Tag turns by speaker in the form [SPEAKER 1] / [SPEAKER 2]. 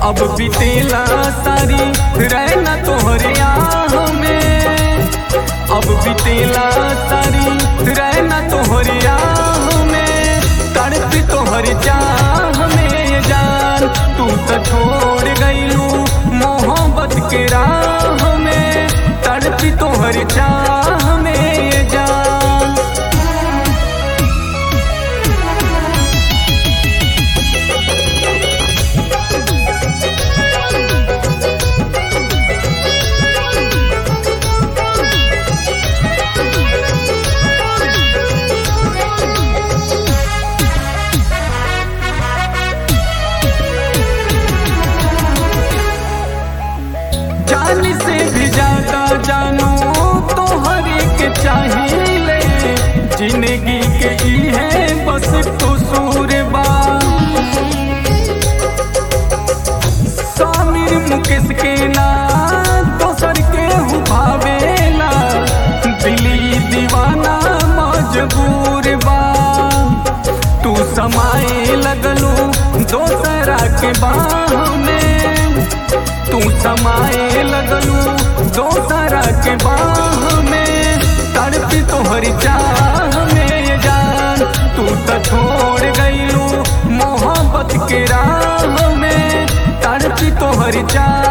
[SPEAKER 1] अब बीतेला सारी रहना तोहरे आह में अब बीतेला सारी रहना तोहरे आह में तड़पी तोहर चाह में जान तू तो छोड़ गईलू मोहब्बत के राह में तड़पी तोहर चाह में जान जान से भी ज्यादा जानू तो हर एक चाहिए जिंदगी के ई है बस कसूर बा सामिर मुकेश के ना दोसर के हूँ भावेला दिली दीवाना मजबूर बा तू समाए लगलू दोसरा के बाह में तू समाए लगलू दोसरा के बाह में तड़पी तोहरी चाह में जान तू तो छोड़ गईलू मोहब्बत के राह में तड़पी तोहरी चाह